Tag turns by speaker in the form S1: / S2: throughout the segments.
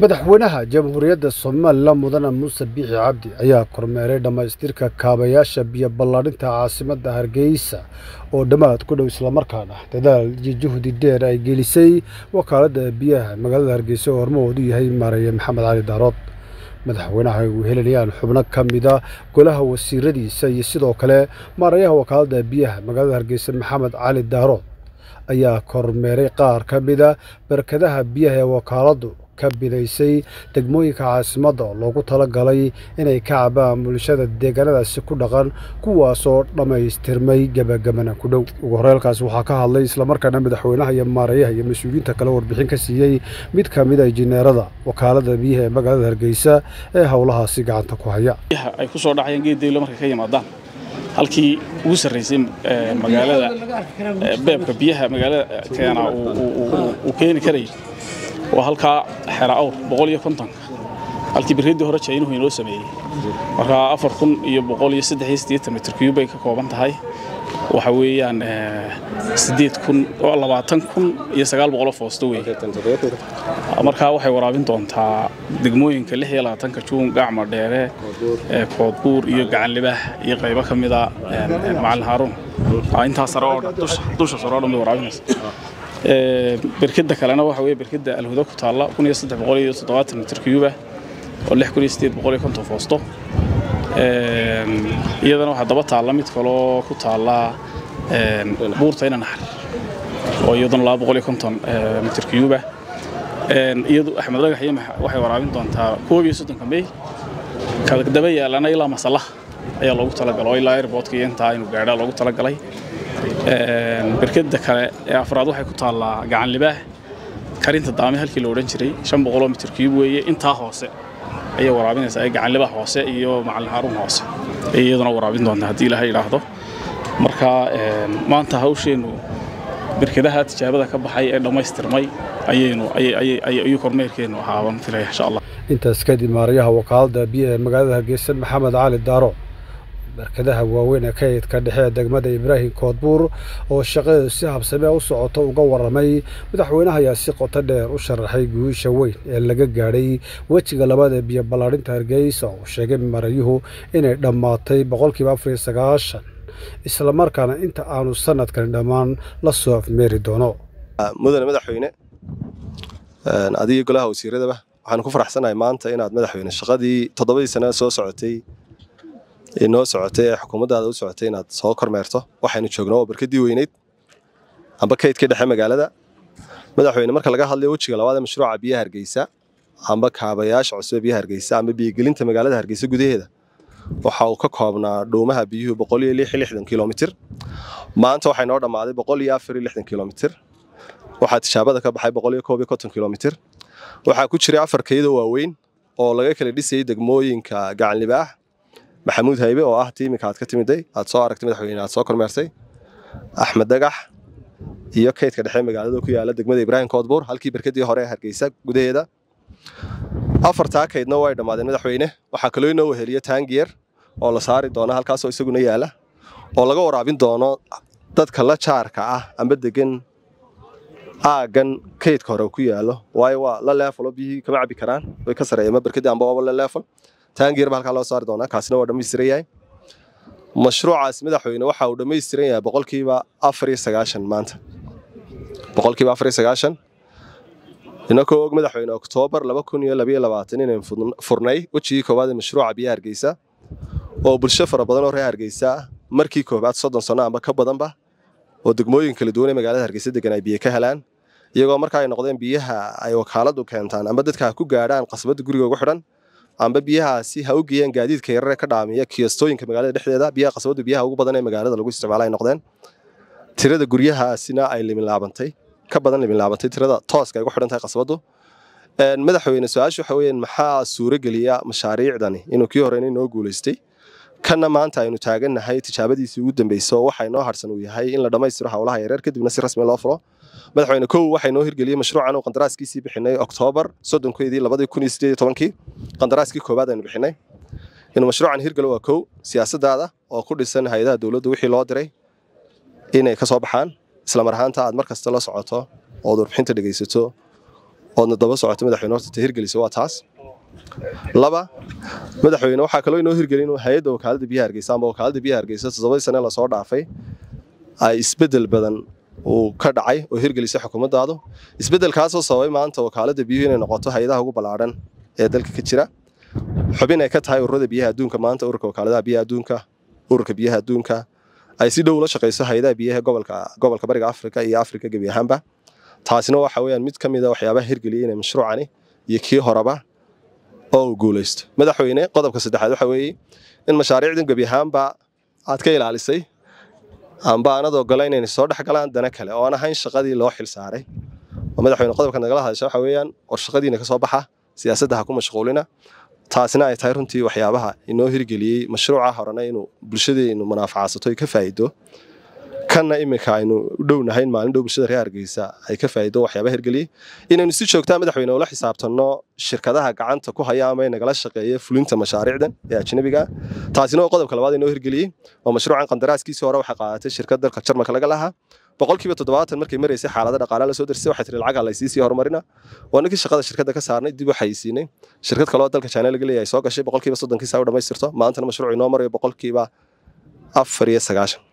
S1: madaxweynaha jamhuuriyadda somalilan mudane muuse biixi cabdi ayaa kormeeray dhammaystirka kaabayaasha biyo ballaadhinta caasimadda hargeysa oo dhammaad ku dhow islamarkaana dadaal iyo juhdi dheer ay gelisay wakaaladda biyaha magaalada hargeysa oo hormahoodu yahay maareeye maxamed cali daarood madaxweynaha ay wehelinayaan xubno ka mida golaha wasiiradiisa iyo sidoo kale maareeyaha wakaaladda biyaha magaalada hargeysa maxamed cali daarood ayaa kormeeray qaar ka mida barkadaha biyaha ee wakaaladdu ka bidaysay degmooyinka caasimadda oo loogu talagalay inay ka cabaan bulshada deegaanadaasi ku dhaqan kuwaasoo dhammaystirmay gebagabana ku dhow ugu horeelkaas waxaa ka hadlay islamarkaana madaxweynaha iyo maareeyaha iyo mas-uuliyiinta kale warbixin ka siiyey mid ka mid a injineerada wakaaladda biyaha ee magaalada hargeysa ee howlahaasi gacanta ku haya
S2: ay ku soo dhacayaan geeddaylo markay ka yimaadaan halkii ugu sarraysay magaalada beebka biyaha magaalada keena uu keeni karayay waa halkaa xera awr boqol iyo kontonka halkii birriddii hore jaynuhu inoo sameeyey markaa afar kun iyo boqol iyo saddex iyo siddeetan mitir cube bay ka kooban tahay waxa weeyaan siddeed kun oo labaatan kun iyo sagaal boqoloo foosto wey markaa waxay waraabin doontaa degmooyinka lix iyo labaatanka juun gacma dheere koodbuur iyo gacan libaax iyo qaybo ka mida macalin haaruun intaa sare oo dhan dusha sare oo dhan bay waraabinaysa berkada kalena waxa weye berkada alhuda ku taalla kun iyo saddex boqol iyo toddobaatan mitir cube oo lix kun iyo siddeed boqol iyo konton foosto iyadana waxaa daba taalla mid kaloo ku taalla buurta ina naxar oo iyaduna laba boqol iyo konton mitir cube iyadu axmed dhagax iyo waxay waraabin doontaa koob iyo soddonka mey kala daba yaalana ilaa masallaha ayaa loogu talagalay oo ilaa airportka iyo intaa inuu gaadhaa loogu talagalay berkada kale ee afraad waxay ku taallaa gacan libaax karinta daame halkii la odhan jiray shan boqoloo mitir cube weeye intaa hoose ayay waraabinaysaa gacan libaax hoose iyo macalin haaruun hoose ayay iyaduna waraabin doontaa haddii ilaahay idhaahdo marka maanta hawsheennu berkadaha tijaabada ka baxay ee dhammaystirmay ayaynu ayuu kormeerkeennu ahaaban filaya insha allah
S1: intaas kadib maarayaha wakaaladda biyaha ee magaalada hargeysa maxamed cali daaro barkadaha waaweyn ee kaydka dhexe ee degmada ibraahim koodbuur oo shaqadeedu si habsame u socoto uga warramay madaxweynaha ayaa si qoto dheer u sharaxay guusha weyn ee laga gaadhay wejiga labaad ee biyo ballaadhinta hargeysa oo sheegay marayuhu inay dhammaatay boqolkiiba afar iyo sagaashan islamarkaana inta aanu sanadkani dhammaan la soo afmeeri doono
S3: mudane madaxweyne adiga golaha wasiiradaba waxaanu ku faraxsanahay maanta inaad madaxweyne shaqadii toddobadii sana soo socotay noo socotay ee xukuumaddaada u socotay inaad soo kormeerto waxaynu joogno oo barkadii weyneyd amba kaydka dhexe magaalada madaxweyne marka laga hadlayo wejiga labaad ee mashruuca biyaha hargeysa amba kaabayaasha cusub ee biyaha hargeysa amba biyogelinta magaalada hargeysa gudaheeda waxa uu ka koobnaa dhuumaha biyuhu boqol iyo lix iyo lixdan kilomitir maanta waxay noo dhammaaday boqol iyo afar iyo lixdan kilomitir waxaa tijaabada ka baxay boqol iyo koob iyo konton kilomitir waxaa ku jiray afar kayado waaweyn oo laga kala dhisayay degmooyinka gacan libaax maxamuud haybe oo ah tiimika aad ka timiday aad soo aragtay madaxweyne aad soo kormeertay axmed dagax iyo kaydka dhexe magaalada ku yaala degmada ibraahim koodbuur halkii berkadii hore ee hargeysa gudaheeda afartaa kaydna way dhammaadeen madaxweyne waxaa kaloo inoo weheliya taangiyar oo la saari doona halkaasoo isaguna yaala oo laga waraabin doono dadka la jaarka ah amba degan aaggan kaydka hore ku yaalo waayo waa la leefalo biyihii kama cabi karaan way ka sareeyeen berkadii amba waaba la leefal taangiyarba halkaa loo saari doonaa kaasina waa dhammaystiran yahay mashruucaas madaxweyne waxa uu dhammaystiran yahay boqolkiiba afar iyo sagaashan maanta boqolkiiba afar iyo sagaashan inakoo og madaxweyne oktoobar laba kun iyo labaiyo labaatan inayn furnay wejigii koowaad ee mashruuca biyaha hargeysa oo bulsho fara badan oo reer hargeysa ah markii koowaad soddon sanno amba ka badanba oo degmooyin kala duwan ee magaalada hargeysa degan ay biyo ka helaan iyagoo marka ay noqdeen biyaha ay wakaaladdu keentaan amba dadka ha ku gaadhaan qasbadda guriga ugu xidhan amba biyahaasi ha u geeyaan gaadiidka yarare ka dhaamiya kiyastooyinka magaalada dhexdeeda biyaha qasbaddu biyaha ugu badan ee magaalada lagu isticmaala ay noqdeen tirada guryahaasina ay liminlaabantay ka badan liminlaabantay tirada tooska ay ugu xidhan tahay qasbaddu madaxweyne su-aasha waxa weeyaan maxaa suurogeliya mashaariicdani inuu kii horeyna inoo guulaystay kanna maanta aynu taagannahay tijaabadiisii ugu dambeysay oo waxa inoo harsan uu yahay in la dhammaystiro howlaha yareer kadibna si rasmi loo furo madaxweyne kow waxaa inoo hirgeliyey mashruucan uu qandaraaskiisii bixinay oktoobar soddonkeedii labadii kun iyo sideed iyo tobankii qandaraaskii koowaad aynu bixinay inuu mashruucan hirgalo waa kow siyaasadaada oo ku dhisan hay-adaha dowladda wixii loo diray inay ka soo baxaan islamar ahaanta aad mar kasta la socoto ood warbixinta dhegaysato oodna daba socoto madaxweyne horta ta hirgelisa waa taas laba madaxweyne waxaa kaloo inoo hirgelin inuu hay-adda wakaaladda biyaha hargeysa ama wakaaladda biyaha hargeysa toddobadii sane lasoo dhaafay ay isbeddel badan uu ka dhacay oo hirgelisay xukuumaddaadu isbeddelkaasoo sababay maanta wakaaladda biyuhu inay noqoto hay-adaha ugu ballaadhan ee dalka ka jira xubin ay ka tahay ururada biyaha adduunka maanta ururka wakaaladaha biyaha adduunka ururka biyaha adduunka ay si dhow ula shaqayso hay-adaha biyaha gobolka gobolka bariga afrika iyo afrika gebi ahaanba taasina waxa weeyaan mid ka mid a waxyaabaha hirgeliyay inay mashruucani iyo kii horeba oo uu guulaysto madaxweyne qodobka saddexaad waxa weeye in mashaariicdan gebi ahaanba aad ka ilaalisay amba aanad ogolayn inay soo dhex galaan dana kale oo aan ahayn shaqadii loo xil saaray oo madaxweyne qodobka nagala hadasha waxa weeyaan war shaqadiina ka soo baxa siyaasadda ha ku mashquulina taasina ay tahay runtii waxyaabaha inoo hirgeliyey mashruuca horena inuu bulshadeenu manaafacaadsato ay ka faa'iido kanna iminka aynu u dhownahayn maalin dhow bulshada reer hargeysa ay ka faa'iido waxyaabaha hirgeliyey inaynu si joogtaa madaxweyne ula xisaabtanno shirkadaha gacanta ku haya ama nagala shaqeeya fulinta mashaariicdan ee ajnabiga taasina waa qodobka labaad inoo hirgeliyey oo mashruucan qandaraaskiisii hore waxay qaadatay shirkad dalka jarmalka laga lahaa boqolkiiba toddobaatan markay maraysay xaalada dhaqaalaha la soo darsay waxay tiri lacag halaysiin sii horumarina waa ninkii shaqada shirkadda ka saarnay dib u xayisiinay shirkad kaloo dalka china laga leeyahay soo gashay boqolkiiba soddonkiisa u dhammaystirto maantana mashruuc inoo marayo boqolkiiba afar iyo sagaashan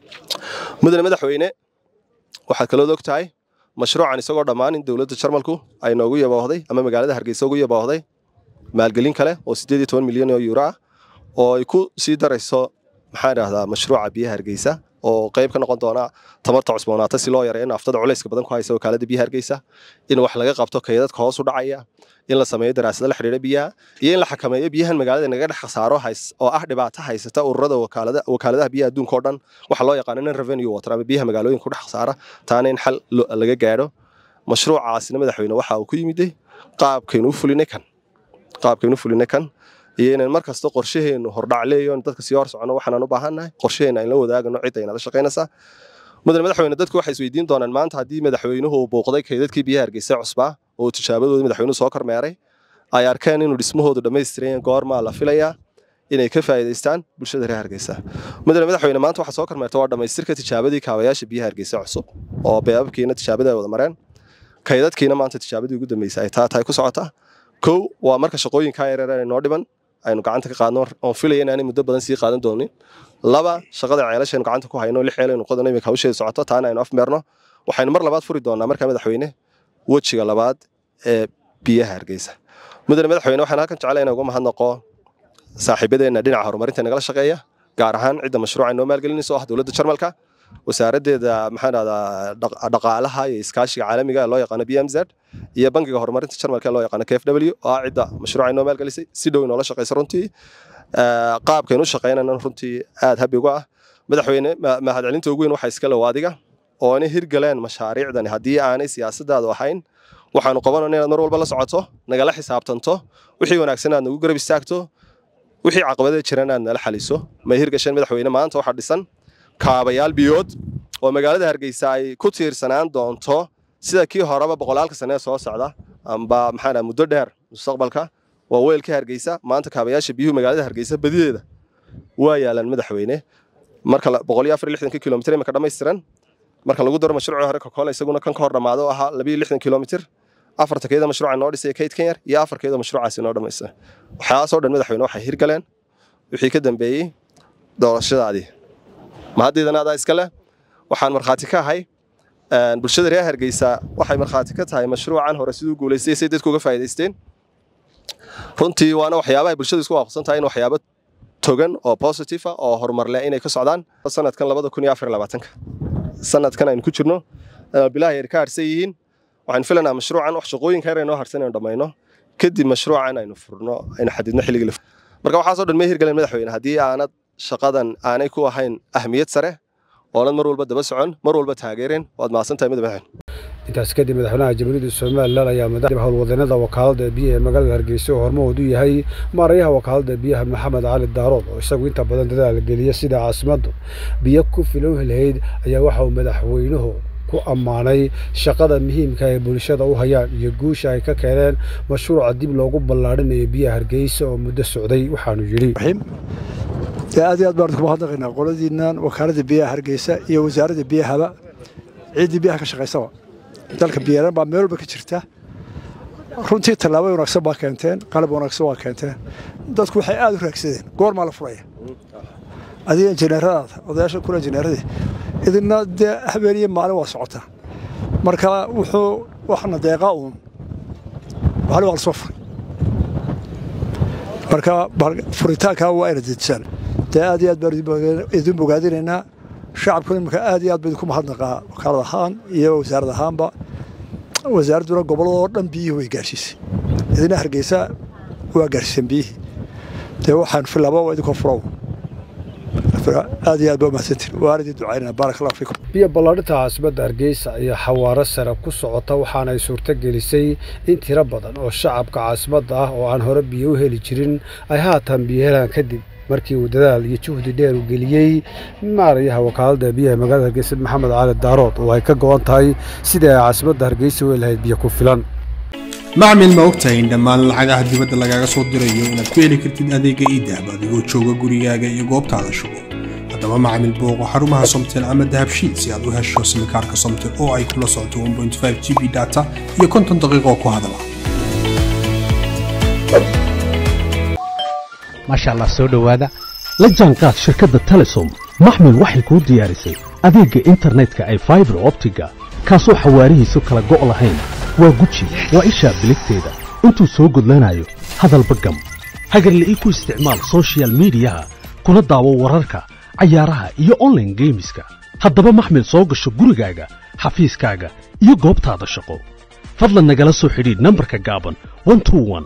S3: mudane madaxweyne waxaad kaloo og tahay mashruucan isagoo dhammaan in dowladda jarmalku ay noogu yaboohday ama magaalada hargeysa ugu yaboohday maalgelin kale oo siddeed iyo toban milyan oo euro ah oo ay ku sii darayso maxaan idhahdaa mashruuca biyaha hargeysa oo qayb ka noqon doona tamarta cusboonaata si loo yareeyo naftada culayska badan ku haysa wakaalada biyaha hargeysa in wax laga qabto kaydadka hoos u dhacaya in la sameeyo daraasado la xidhiidha biyaha iyo in la xakameeyo biyahan magaalada naga dhex khasaaro oo ah dhibaato haysata ururada wakaaladaha biyaha adduunka oo dhan waxa loo yaqaano non revenue water ama biyaha magaalooyinka ku dhex khasaara taana in xal laga gaadho mashruucaasina madaxweyne waxa uu ku yimiday qaabkaynu u fulinay kan qaabkaynu u fulinay kan iyo inaan mar kasta qorshaheenu hordhacleeyo dadka sii hor socono waxaan u baahannahay qorshaheena aan la wadaagano cidda inala shaqaynaysaa mudane madaxweyne dadku waxay isweydiin doonaan maanta haddii madaxweynuhu uu bouqday kaydadkii biyaha hargeysa cusbaa oo tijaabadoodii madaxweynuhu soo kormeeray ay arkeen inuu dhismahoodu dhammaystiran goormaa la filayaa inay ka faa'iidaystaan bulshada reer hargeysa mudane madaxweyne maanta waxaa soo kormeerta waa dhammaystirka tijaabadii kaabayaasha biyaha hargeysa cusub oo beebabkiina tijaabada ay wada mareen kaydadkiina maanta tijaabadii ugu dambeysay ay taa tahay ku socota kow waa marka shaqooyinkaa yareer ay noo dhiman aynu gacanta ka qaadno oon filaya inaanay muddo badan sii qaadan doonin laba shaqada ceelashaynu gacanta ku hayno lix ceelaynu qodano iminka hawsheeda socoto taana aynu afmeerno waxaynu mar labaad furi doonaa markaa madaxweyne wejiga labaad ee biyaha hargeysa mudane madaxweyne waxaan halkan jeclay inaan uga mahadnaqo saaxiibadeenna dhinaca horumarinta nagala shaqeeya gaar ahaan cidda mashruuca inoo maalgelinaysa oo ah dowladda jarmalka wasaaraddeeda maxaan dhahdaa dhaqaalaha iyo iskaashiga caalamiga ee loo yaqaano b m z iyo bangiga horumarinta jarmalka ee loo yaqaano k f w oo ah cidda mashruuca inoo maalgelisay si dhow inoola shaqaysa runtii qaabkaynu u shaqaynana runtii aad habi uga ah madaxweyne mahadcelinta ugu weyn waxaa iskale waadiga oo inay hirgaleen mashaariicdani haddii aanay siyaasadaadu ahayn waxaanu qabanayna inaad mar walba la socoto nagala xisaabtanto wixii wanaagsan aad nagu garab istaagto wixii caqabadee jiran aad nala xaliso may hirgasheen madaxweyne maanta waxaa dhisan kaabayaal biyood oo magaalada hargeysa ay ku tiirsanaan doonto sida kii horeba boqolaalka sanee soo socda amba maxaa muddo dheer mustaqbalka waa weelkii hargeysa maanta kaabayaasha biyuhu magaalada hargeysa badideeda waa yaalaan madaxweyne marka boqol iyo afar iyo lixdankii kilomitir imika dhammaystiran marka lagu daro mashruucii hore kokoole isaguna kan ka hor dhammaado oo ahaa labiyo lixdan kilomitir afarta keeda mashruuca noo dhisay kaydkan yar iyo afar keeda mashruucaasi noo dhammaystiran waxyaasoo dhan madaxweyne waxay hirgaleen wixii ka dambeeyey doorashadaadii mahaddeedana adaa iska leh waxaan markhaati ka ahay bulshada reer hargeysa waxay markhaati ka tahay mashruucan hore siduu guulaystay say dadku uga faa'iidaysteen runtii waana waxyaabaha bulshadu isku waafaqsan tahay in waxyaabo togan oo positive ah oo horumar leh inay ka socdaan sanadkan labada kun iyo afar labaatanka sanadkan aynu ku jirno bilaha yar ka harsan yihiin waxaan filanaa mashruucan wax shaqooyinka yar noo harsan inaynu dhammayno kadib mashruucan aynu furno aynu xadidno xilligii la marka waxaasoo dhan may hirgaleen madaxweyne haddii aanad shaqadan aanay ku ahayn ahmiyad sare oonad mar walba daba socon mar walba taageereen waad mahadsan tahay madaxweyne
S1: intaas kadib madaxweynaha jamhuuriyadda somalilan ayaa madaxda howlwadeennada wakaaladda biyaha ee magaalada hargeysa oo hormahood u yahay maarayaha wakaaladda biyaha maxamed cali daarood oo isagu inta badan dadaal geliya sida caasimaddu biyo ku filow helhayd ayaa waxa uu madaxweynuhu ku ammaanay shaqada muhiimka ee bulshada u hayaan iyo guusha ay ka keeneen mashruuca dib loogu ballaadhinayo biyaha hargeysa oo muddo socday waxaanu yidhi
S4: aad iyo aad baan kuma hadlaqaynaa qoladiinnan wakaaladda biyaha hargeysa iyo wasaaradda biyahaba ciiddii biyaha ka shaqaysaba dalka biyaran baa meel walba ka jirta runtii tallaabo wanaagsan baa keenteen qalab wanaagsan waa keenteen dadku waxay aad u raagsadeen goormaa la furaya adiga injineeradaada odayaasha kula injineeradii idina dee habeeniyo maalin waa socotaa marka wuxuu waxna deeqaa uun maalin waa la soo furay marka furitaankaa waa ayna dedisaan dee aad iyo aad baan idin bogaadinaynaa shacabku iminka aad iyo aad ba idinku mahadnaqaa wakaalad ahaan iyo wasaarad ahaanba wasaaradduna gobolladoo dhan biyihii way gaarsiisay idina hargeysa waa gaarsiiseen biyihii dee waxaan filaaba waa idinkoo furow aad iyo aad ba umahadsantiin waan idin ducaynana baarak allahu fiikum
S1: biyo ballaadhinta caasimadda hargeysa ayaa xawaaro sare ku socota waxaana ay suurto gelisay in tiro badan oo shacabka caasimadda ah oo aan hore biyo u heli jirin ay haatan biyo helaan kadib markii uu dadaal iyo juhdi dheer u geliyey maarayaha wakaaladda biyaha magaalada hargeysa maxamed cali daarood oo ay ka go'an tahay sidii ay caasimadda hargeysa u helahayd biyo ku filan
S5: macmil ma ogtahay in dhammaan lacagaha dibadda lagaaga soo dirayo inaad ku heli kartid adeega iidahab adigoo jooga gurigaaga iyo goobtaada shugo haddaba macmil booqo xarumaha somtel ama dahabshiid si aad u hesho simikaarka somtel oo ay kula socoto g b data iyo konton daqiiqoo ku hadala
S6: maasha allah soo dhowaada la jaanqaad shirkadda telesom maxmil waxay kuu diyaarisay adeegga internetka ay faibar optiga kaasoo xawaarihiisu kala go' lahayn waa guji waa ishaa biligteeda intuu soo gudlanayo hadalba gam hagarle ii ku isticmaal sochial midiyaha kuna daawo wararka cayaaraha iyo onlaine geemiska haddaba maxmil soo gasho gurigaaga xafiiskaaga iyo goobtaada shaqo fadlan nagala soo xidhiidh nambarka gaaban